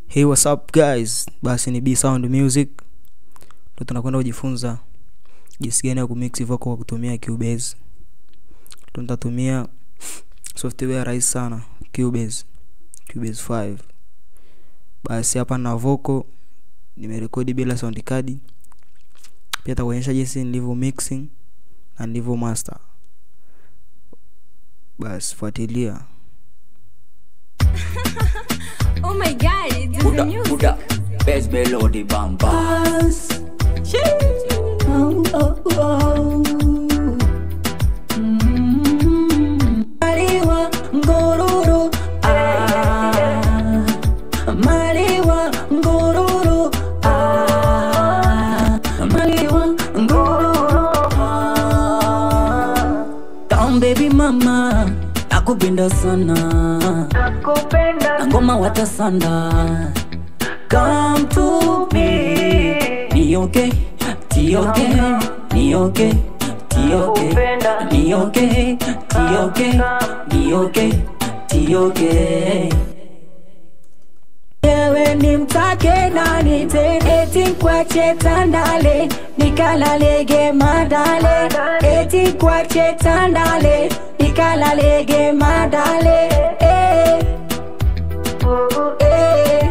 hey what's up guys basi ni b sound music ndo tunakwenda kujifunza jinsi gani ya kumix vocal kwa kutumia cubase ndo nitatumia software rahisi sana cubase cubase 5 basi hapa na vocal nimerekodi bila sound card pia takuonyesha jinsi nilivyo mixing na nilivyo master basi fuatilia Oh my god, this is Buddha, the music. Buddha, best melody bang bang. Maliwa ngororo ah Maliwa ngororo ah Maliwa ngororo ah Down baby mama nakupenda sana nakupenda na ngoma watasanda come to me ni okay ti okay ni okay ti okay ni okay ti okay ni okay ti okay Ewe ni mtake nani tena eti kwache tandale nikalalege madale eti kwache tandale nikalalege madale eh. Eh.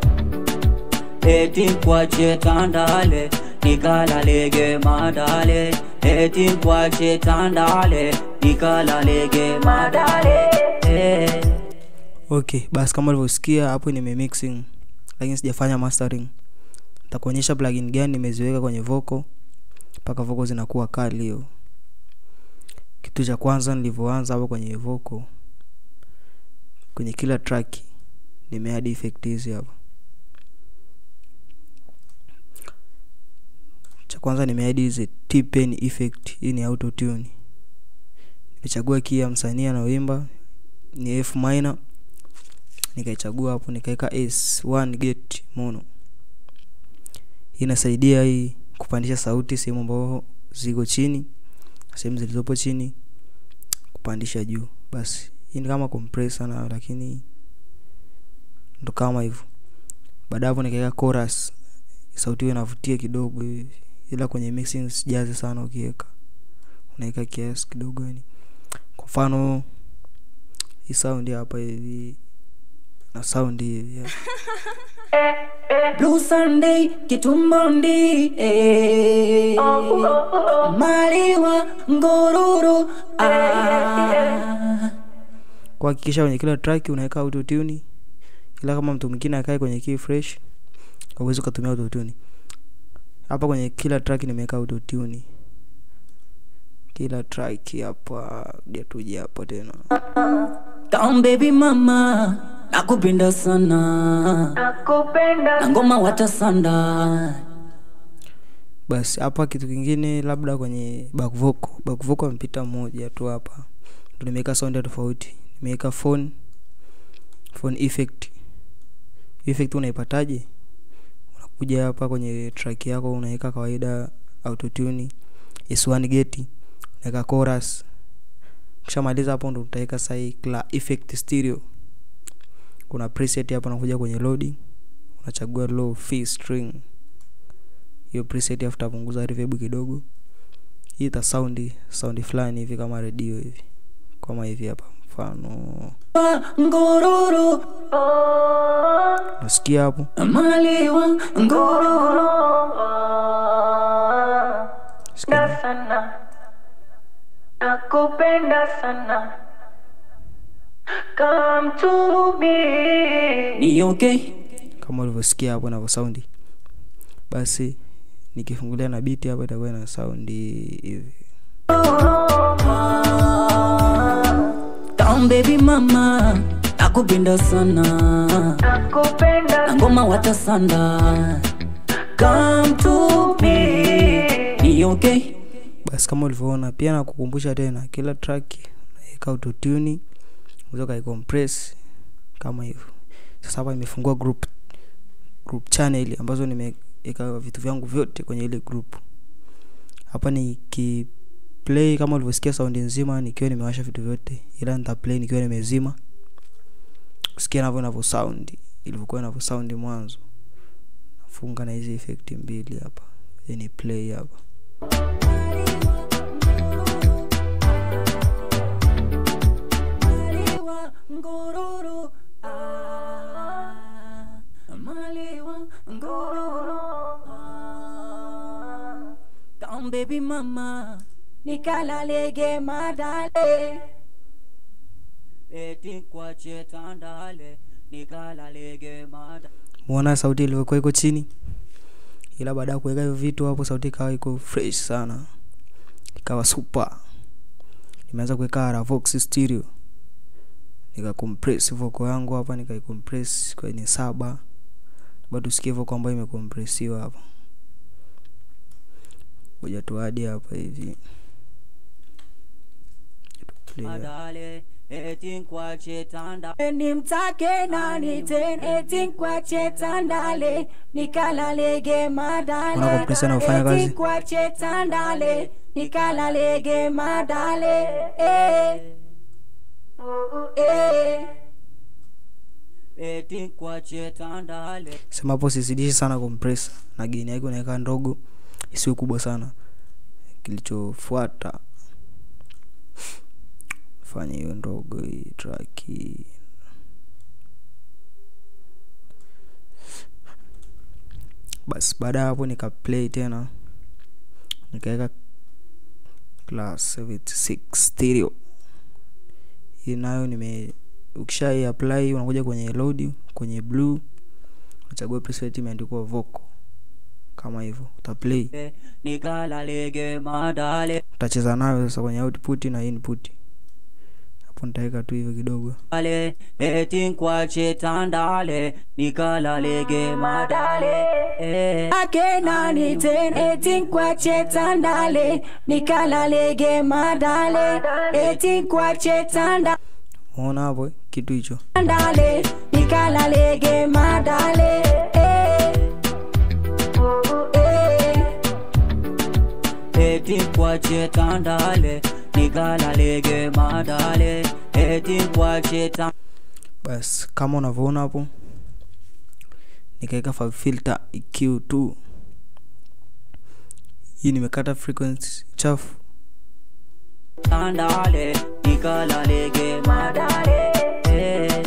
Eti kwache tandale, nikalalege madale. Eti kwache tandale, nikalalege madale. Eh. okay basi kama ulivyosikia hapo nime mixing lakini sijafanya mastering nitakuonyesha plugin gani nimeziweka kwenye vocal mpaka vocal zinakuwa kali hiyo kitu cha kwanza nilivyoanza hapo kwenye vocal kwenye kila track nimeadd effect hizi hapa cha kwanza nimeadd hizi T-pen effect hii ni auto tune nimechagua key ya msanii anaoimba ni F minor nikaichagua hapo nikaweka S1 gate mono hii inasaidia hii kupandisha sauti sehemu ambazo ziko chini sehemu zilizopo chini kupandisha juu basi hii ni kama compressor na lakini ndo kama hivyo baada hapo nikaweka chorus sauti hiyo inavutia kidogo hivi ila kwenye mixing sijazi sana ukiweka unaweka kiasi kidogo yani kwa mfano hii sound hapa hivi na sound hivi ya. Blue Sunday kitumbondi eh. Maliwa ngororo ah. kuhakikisha kwenye kila track unaweka autotune ila kama mtu mwingine akae kwenye key fresh hauwezi ukatumia autotune hapa kwenye kila track nimeweka autotune kila track hapa dia tuje hapo tena Down baby mama nakupenda sana nakupenda na ngoma watasanda basi hapa kitu kingine labda kwenye back vocal back vocal amepita moja tu hapa ndo nimeweka sound ya tofauti nimeweka phone phone effect effect unaipataje unakuja hapa kwenye track yako unaweka kawaida autotune S1 gate unaweka chorus ukishamaliza hapo ndo utaweka sai cla effect stereo kuna preset hapa unakuja kwenye loading unachagua low fee string hiyo preset afu utapunguza reverb kidogo hii ita sound sound fulani hivi kama redio hivi kama hivi hapa mfano ngororo nasikia hapo Maliwa ngororo sikia sana nakupenda sana come to me ni okay kama ulivyosikia hapo navyo saundi basi nikifungulia na biti hapa itakuwa na saundi hivi Down baby mama nakupenda sana nakupenda na ngoma watasanda come to me ni okay basi kama ulivyoona pia nakukumbusha tena kila track unaweka autotune unaweza ukaicompress kama hivyo sasa hapa nimefungua group group channel ambazo nimeweka vitu vyangu vyote kwenye ile group hapa nikiplay kama ulivyosikia saundi nzima nikiwa nimewasha vitu vyote ila nitaplay nikiwa nimezima kusikia navyo navyo sound ilivyokuwa inavyo sound mwanzo nafunga na hizi effect mbili hapa yani play hapa Maliwa ngororo ah, Maliwa ngororo ah. Come baby mama nikalalege madale eti kwache tandale nikalalege mada muona sauti ilivyokuwa iko chini ila baada ya kuweka hivyo vitu hapo sauti ikawa iko fresh sana ikawa super nimeanza kuweka Ravox stereo nika compress vocal yangu hapa nikaicompress kwenye saba bado tusikie vocal ambayo imecompressiwa hapa ngoja tuadi hapa hivi Play hapa. madale eti kwache tanda nimtake nani tena eti kwache tandale nikalalege Unaona madale compressor inafanya kazi? eti kwache tandale nikalalege madale eh. Eh. eti kwache tandale sema hapo sizidishi sana compressor na gain yake unaweka ndogo isiwe kubwa sana kilichofuata fanya hiyo ndogo hii track hii. basi baada ya hapo nika play tena nikaweka class 76 stereo hii nayo nime ukisha apply unakuja kwenye load kwenye blue uchagua preset imeandikwa vocal kama hivyo utaplay nikalalege madale utacheza nayo sasa kwenye output na input hapo nitaweka tu hivyo kidogo ale eti kwache tandale nikalalege madale eh. ake nani tena eti kwache tandale nikalalege madale eti kwache tandale umeona hapo eh? kitu hicho Ndale, nikalalege madale eh. Eh. eti kwache tandale nikalalege madale eti kwache tandale basi kama unavyoona hapo nikaweka fa- filter EQ2 hii nimekata frequency chafu tandale nikalalege madale eh.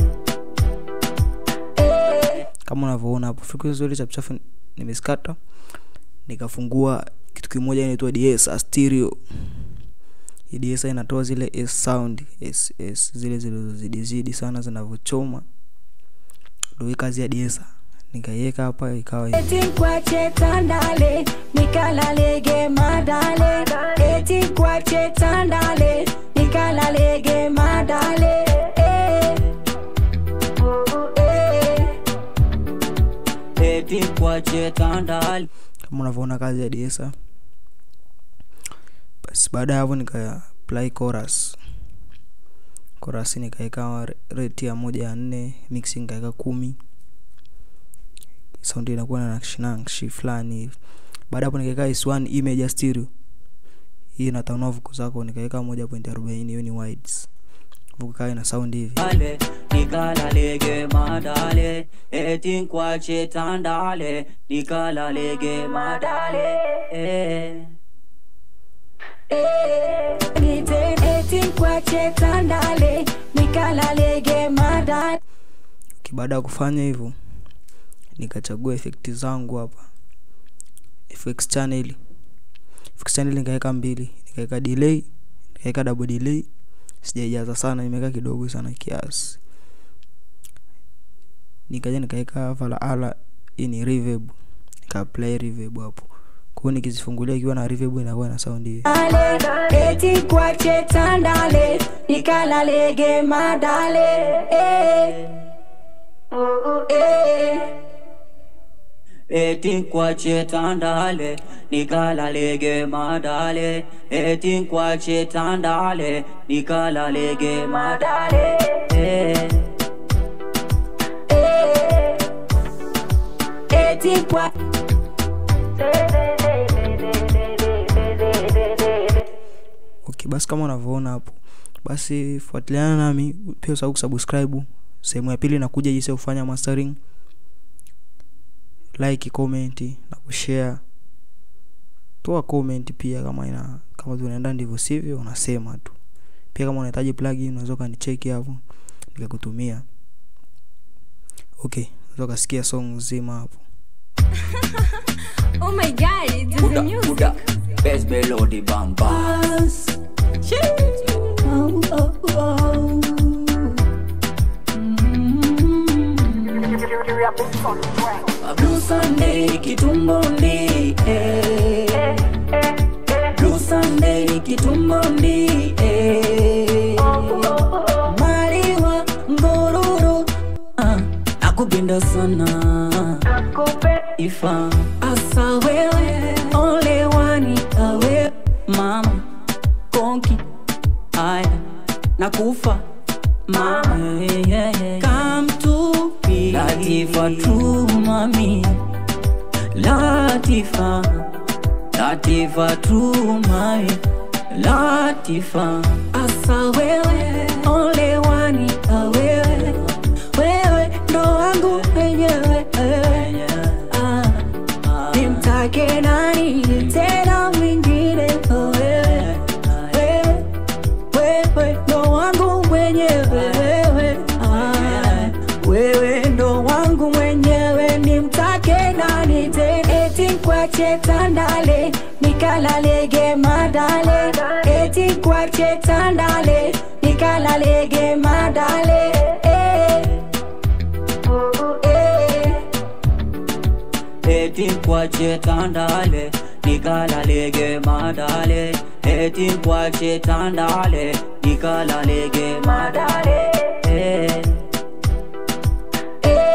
kama unavyoona hapo frequency zote chafuchafu nimezikata nikafungua kitu kimoja inaitwa ds stereo hii ds inatoa zile s sound s, s zile zilizozidizidi sana zinavyochoma ndo hii kazi ya ds nikaiweka hapa ikawa hivi. eti kwache tandale nikalalege madale eti kwache tandale nikalalege madale eh. Eh. eti kwache tandale kama unavyoona kazi ya ds basi baada ya hapo nika apply chorus chorus nikaweka rate ya moja ya nne mixing nikaweka kumi saundi inakuwa na nakshi nakshi fulani hivi baada ya hapo nikaweka is1 image ya stereo hii inatanua vuko zako nikaweka moja point arobaini hiyo ni wides vuko kawa ina sound hivi ale nikalalege madale eti kwache tandale nikalalege madale eh. Nite eti kwache tandale nikalalege madale okay, baada ya kufanya hivyo nikachagua effect zangu hapa FX channel FX channel nikaweka mbili nikaweka delay nikaweka double delay sijaijaza sana nimeweka kidogo sana kiasi nikaja nikaweka vala ala hii ni reverb nika apply reverb hapo kwa hiyo nikizifungulia ikiwa na reverb inakuwa na sound hii eti kwache tandale nikalalege madale eh. Eh. eti kwache tandale nikalalege madale eti kwache tandale nikalalege madale eh. eti kwa okay basi kama unavyoona hapo basi fuatiliana nami pia usahau kusubscribe sehemu ya pili nakuja jinsi ya kufanya mastering like comment na kushare toa comment pia kama ina kama tunaenda ndivyo sivyo unasema tu pia kama unahitaji plugin unaweza ukanicheki hapo nikakutumia okay unaweza ukasikia song nzima hapo Oh my god, it is the Buda, music. Buda, best melody bam bam. Oh, oh, oh. Blue Sunday kitumboni eh. Blue Sunday kitumboni eh. Maliwa ngororo ah, nakupenda sana ifa asa wewe ole wani awe mama konki aya nakufa mama yeah, yeah, yeah. come to be Latifa true mami Latifa Latifa true mami Latifa asa wewe ole wani awewe wewe ndo wangu wenyewe Ah, nimtake nani tena mwingine Oh, wewe wewe wewe ndo wangu mwenyewe wewe Ah, wewe ndo wangu mwenyewe nimtake nani tena eti kwache tandale nikalalege madale eti kwache tandale nikalalege madale eh. Eh. eti kwache tandale nikalalege madale eti kwache tandale nikalalege madale eh.